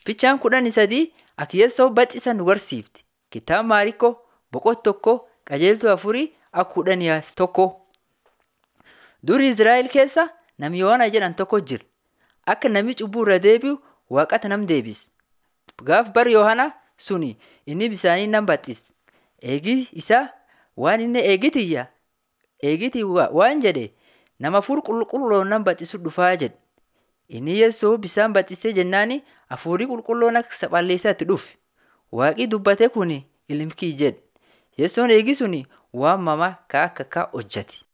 Fichaan kudhanii sadii Akiyyeessoo baxxisa nu barsiifti. Kitaaba Maarikkoo boqonnaa tokko qajeeltuu afurii akka kudhanii tokko. Duri Izraa'el keessa namni Yohaana jedhan tokko jira. Akka namni cubbuu irra deebi'u waaqatti nam deebise. Gaaf bara Yohaana suni inni bisaanii nam baxxise. Eegi isaa waan inni eegitiyya eegiti waan jedhe nama hafuura qulqulluun nam baxxisu dhufaa jedhe. Inni Yesuus bisaan baxxisee jennaani hafuurri qulqulluun akka saphalleessaa itti dhufe. Waaqi dubbate kun ilmi kiyya jedhe. Yesuun eegi suni waan mama ka akka akka hojjate.